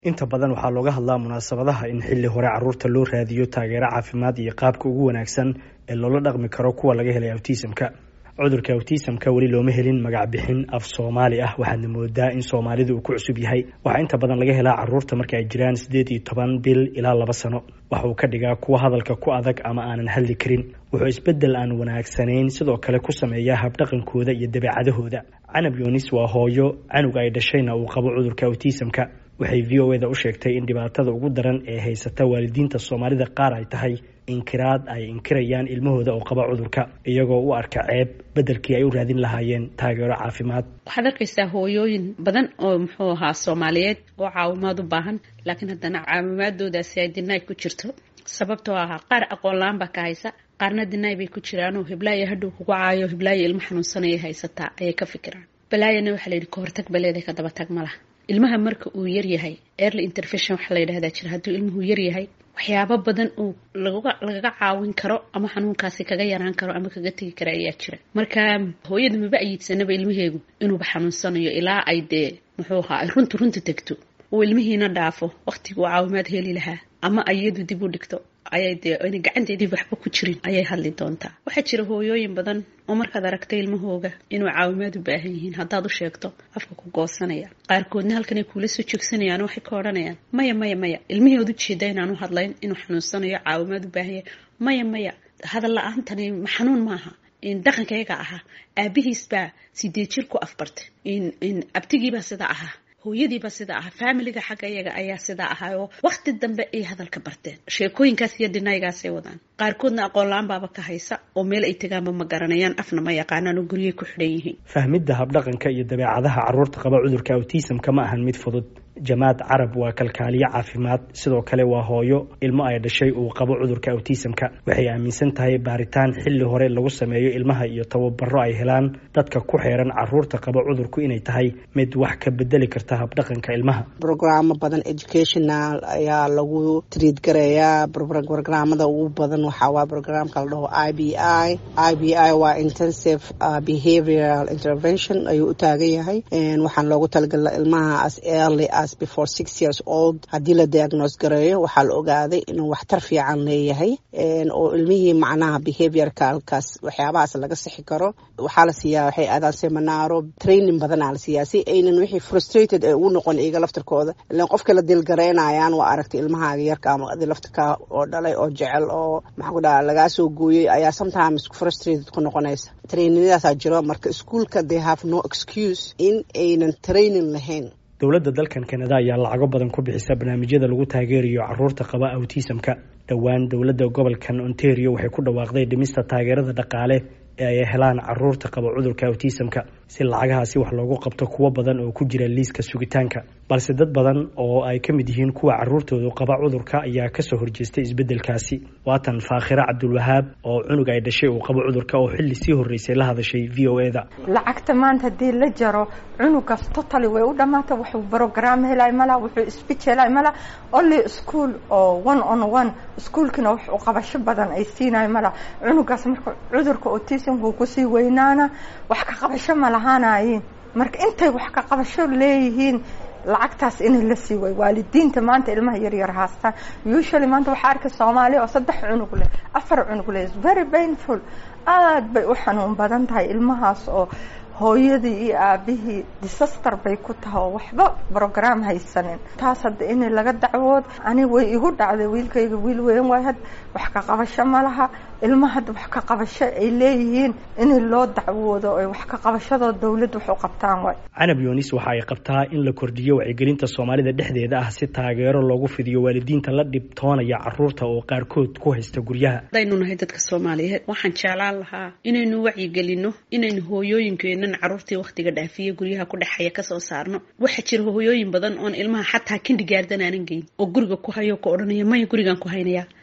inta badan waxaa looga hadlaa munaasabadaha in xilli hore caruurta loo raadiyo taageero caafimaad iyo qaabka ugu wanaagsan ee loola dhaqmi karo kuwa laga helay awtisamka cudurka awtisamka weli looma helin magac bixin af soomaali ah waxaadna moodaa in soomaalidu uu ku cusub yahay waxaa inta badan laga helaa caruurta marka ay jiraan siddeed iyo toban bil ilaa laba sano waxa uu ka dhigaa kuwa hadalka ku adag ama aanan hadli karin wuxuu isbeddel aan wanaagsanayn sidoo kale ku sameeyaa habdhaqankooda iyo dabeecadahooda canab yunis waa hooyo canuga ay dhashayna uu qabo cudurka awtisamka waxay v o eda u sheegtay in dhibaatada ugu daran ee haysata waalidiinta soomaalida qaar ay tahay inkiraad ay inkirayaan ilmahooda oo qaba cudurka iyagoo u arka ceeb beddelkii ay u raadin lahaayeen taageero caafimaad waxaad arkaysaa hooyooyin badan oo muxuu ahaa soomaaliyeed oo caawimaad u baahan laakiin haddana caawimaadoodaasi ay dinaay ku jirto sababtoo ahaa qaar aqoon la-aan baa ka haysa qaarna dinaay bay ku jiraanoo hiblaayo hadhow kugu caayo hiblaayo ilmo xanuunsanaya haysataa ayay ka fikiraan balaayana waxaa la yidhi kahortag baleeda ka daba tag ma laha ilmaha marka uu yaryahay early intervention waxaa la yidhahdaa jira hadduu ilmuhu yaryahay waxyaabo badan uu lagaga caawin karo ama xanuunkaasi kaga yaraan karo ama kaga tegi kara ayaa jira marka hooyada maba ayiidsanaba ilmaheegu inuuba xanuunsanayo ilaa ay dee muxuu ahaa ay runta runta tegto uu ilmihiina dhaafo waqtiguu caawimaad heli lahaa ama iyadu dib u dhigto ayay dee ayna gacanteedii waxba ku jirin ayay hadli doontaa waxaa jira hooyooyin badan oo markaad aragtay ilmahooga inuu caawimaad u baahan yihiin haddaad u sheegto afka ku goosanaya qaarkoodna halkanay kuula soo joogsanayaan waxay ka odhanayaan maya maya maya ilmaheed u jeeda inaan u hadlayn inuu xanuunsanayo caawimaad u baahan yahay maya maya hadal la-aantani xanuun maaha dhaqankayga ahaa aabihiis baa sideed jir ku afbartay abtigiibaa sidaa ahaa hooyadiiba sidaa ahaa faamiliga xagga iyaga ayaa sidaa ahaa oo wakti dambe ay hadalka barteen sheekooyinkaas iyo dhinaygaasay wadaan qaarkoodna aqoon la-aan baaba ka haysa oo meel ay tegaanba ma garanayaan afna ma yaqaanaan oo guryay ku xidhan yihiin fahmidda habdhaqanka iyo dabeecadaha caruurta qaba cudurka awtisamka ma ahan mid fudud jamaad carab waa kalkaaliye caafimaad sidoo kale waa hooyo ilmo ay dhashay uu qabo cudurka awtisamka waxay aaminsan tahay baaritaan xilli hore lagu sameeyo ilmaha iyo tababaro ay helaan dadka ku xeeran caruurta qaba cudurku inay tahay mid wax ka bedeli karta habdhaqanka ilmaha brograamo badan educational ayaa lagu triid garayaa brograamada ugu badan waxaa waa brograamka la dhaho i b i i b i waa intensive behavioral intervention ayuu u taagan yahay waxaan loogu talagala ilmaha as early before six years old haddii la diagnose gareeyo waxaa la ogaaday inuu waxtar fiican leeyahay oo ilmihii macnaha behaviorka halkaas waxyaabahaas laga sixi karo waxaa la siiyaa waxay aadaan seminaaro training badanaa la siiyaa si aynan wixii frustrated ee ugu noqon iyaga laftirkooda ilan qofka la dilgaraynayaan waa aragtay ilmahaaga yarka ama adi laftirka oo dhalay oo jecel oo maxaa ku dhaha lagaa soo gooyey ayaa sometimes frustrated ku noqonaysa traininadaasaa jiro marka ischoolka they have no excuse in aynan training lahayn dowladda dalkan kanada ayaa lacago badan ku bixisa barnaamijyada lagu taageerayo caruurta qaba awtisamka dhowaan dowladda gobolkan ontario waxay ku dhawaaqday dhimista taageerada dhaqaale ee ay helaan caruurta qaba cudurka awtisamka si lacagahaasi wax loogu qabto kuwo badan oo ku jira liiska sugitaanka balse dad badan oo ay ka mid yihiin kuwa caruurtoodu qaba cudurka ayaa kasoo horjeestay isbeddelkaasi waatan faakhira cabdulwahaab oo cunug ay dhashay uu qabo cudurka oo xilli sii horreysay la hadashay v o eda lacagta maanta haddii la jaro cunugaas totally way u dhamaata wuxuu brogram helay mala wuxuu speech helay mala only school oo one on one ischoolkina wax u qabasho badan ay siinayo mala cunugaas marka cudurka autismku kusii weynaana wax ka qabasho ma lahaanayiin marka intay wax ka qabasho leeyihiin lacagtaas inay la sii way waalidiinta maanta ilmaha yaryar haastaan usually maanta waxaa arkay soomaaliya oo saddex cunug leh afar cunug leh very painful aada bay u xanuun badan tahay ilmahaas oo hooyadii iyo aabihii disaster bay ku tahay oo waxba brogram haysanin taas hadda in laga dacwood ani way igu dhacday wiilkayga wiil weyn waay had wax ka qabasho ma laha ilma hadda wax ka qabasho ay leeyihiin in loo dacwoodo oy wax ka qabashadoo dawladda wax u qabtaan waay canab yunis waxa ay qabtaa in la kordhiyo wacyigelinta soomaalida dhexdeeda ah si taageero loogu fidiyo waalidiinta la dhibtoonaya caruurta oo qaarkood ku haysta guryaha hadaynu nahay dadka soomaaliyeed waxaan jeclaan lahaa inaynu wacyigelino inaynu hooyooyinkeena caruurtii waktiga dhaafiya guryaha ku dhexaya kasoo saarno waxaa jira hooyooyin badan oon ilmaha xataa kindigaardan aanan geyn oo guriga ku hayo ka odhanaya maya gurigaan ku haynaya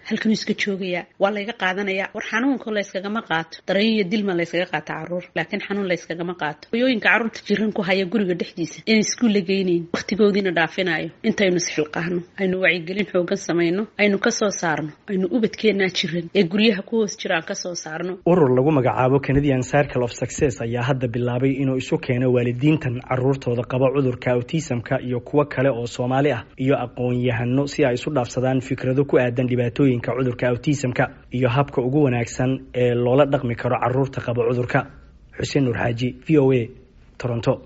halkanuu iska joogayaa waa layga qaadanaya war xanuunka layskagama qaato dareen iyo dilma layskaga qaata caruur laakiin xanuun layskagama qaato hoyooyinka carruurta jiran ku haya guriga dhexdiisa inay iskuul la geynayn wakhtigoodiina dhaafinayo intaynu isxilqaahno aynu wacyigelin xoogan samayno aynu kasoo saarno aynu ubadkeennaa jiran ee guryaha ku hoos jiraan kasoo saarno urur lagu magacaabo canadian circle of success ayaa hadda bilaabay inuu isu keeno waalidiintan caruurtooda qaba cudurka autismka iyo kuwo kale oo soomaali ah iyo aqoon-yahano si ay isu dhaafsadaan fikrado ku aadan dhibaatooyinka cudurka autismka iyo habka ugu wanaagsan ee loola dhaqmi karo caruurta qaba cudurka xuseen nuur xaaji v o a toronto